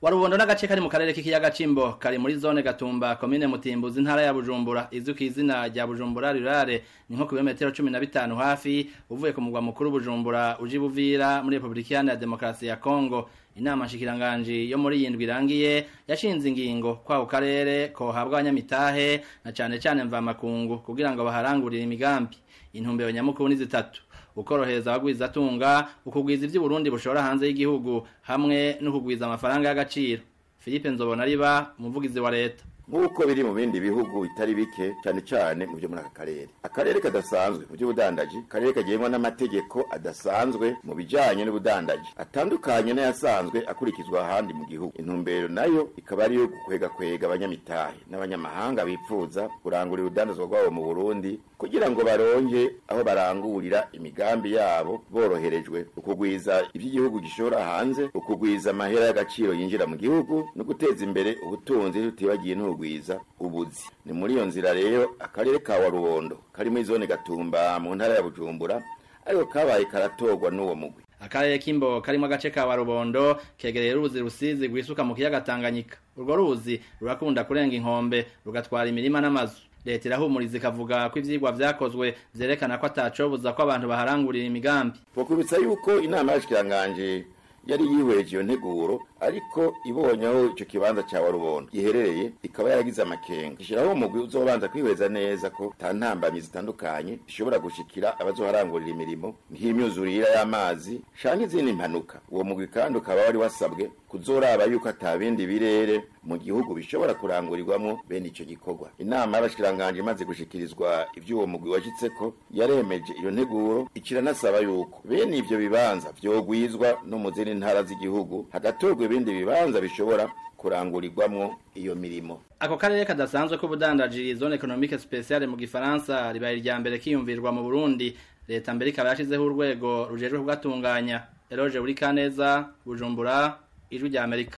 warubondo n'agace kari mu karere k'ikiyaga cimbo kari muri zone gatumba komine mutimbuzi intara ya bujumbura izwi ku izina rya bujumbura rurare ni nko kilometero cumi na bitanu hafi uvuye ku mugwa mukuru bujumbura uji buvira muri repubulika iharanira demokarasi ya kongo inama nshikiranganji yo muri yindwi irangiye yashinze ingingo kwako karere kohabwa abanyamitahe na cane cane mvamakungu kugira ngo baharangurire imigambi intumbero nyamukuru ni zitatu ukorohereza abagwiza atunga ukugwiza ivy'uburundi bushora hanze y'igihugu hamwe no kugwiza amafaranga y'agaciro philippe nzobona riba umuvugizi wa leta nk'uko biri mu bindi bihugu bitari bike cyane cyane mu byo muri aka karere akarere kadasanzwe mu by'ubudandaji akarere kagengwa n'amategeko adasanzwe mu bijyanye n'ubudandaji atandukanye n'ayasanzwe akurikizwa ahandi mu gihugu intumbero nayo ikaba ari iyo kwega abanyamitahe n'abanyamahanga bipfuza kurangurira urudandazwa rwabo mu burundi kugira ngo baronke aho barangurira imigambi yabo boroherejwe ukugwiza iby'igihugu gishora hanze ukugwiza amahera y'agaciro yinjira mu gihugu no guteza imbere ubutunzi tutibagiye n'ubugwiza ubuzi ni muri iyo nzira rero akarere ka warubondo kari muri zone gatumba mu ntara ya bujumbura ariko kabaye karatorwa n'uwo mugwi akarere k'imbo karimo agace ka warubondo kegereye uruzi rusizi rwisuka mu kiyaga tanganyika urwo ruzi rurakunda kurenga inkombe rugatwara imirima n'amazu leta irahumuriza ikavuga ko ivyigwa vyakozwe vyerekana ko atacobuza ko abantu baharangurira imigambi twakubitsa yuko inama y'abashikiranganje yari yihweje iyo nteguro ariko ibonye aho ico kibanza ca warubondo giherereye ikaba yaragize amakenga ishiraho umugwi uzobanza kwihweza neza ko ta ntambamyi zitandukanye zishobora gushikira abazoharangurira imirimo nk'imyuzurira y'amazi canke izindi mpanuka uwo mugwi kandi ukaba wari wasabwe kuzoraba yuko ata bindi birere mu gihugu bishobora kurangurirwamwo bene ico gikorwa inama y'abashikiranganje imaze gushikirizwa ivy'uwo mugwi washitseko yaremeje iyo nteguro ikiranasaba yuko bene ivyo bibanza vyogwizwa no mu zindi ntara z'igihugu hagatorwa ibindi bibanza bishobora kurangurirwamwo iyo mirimo ako karere kadasanzwe k'ubudandaji zone economique speciale mu gifaransa ribaye irya mbere kiyumvirwa mu burundi leta mbere ikaba yashizeho urwego rujejwe kugatunganya eroge buri kaneza bujumbura ijwi rya amerika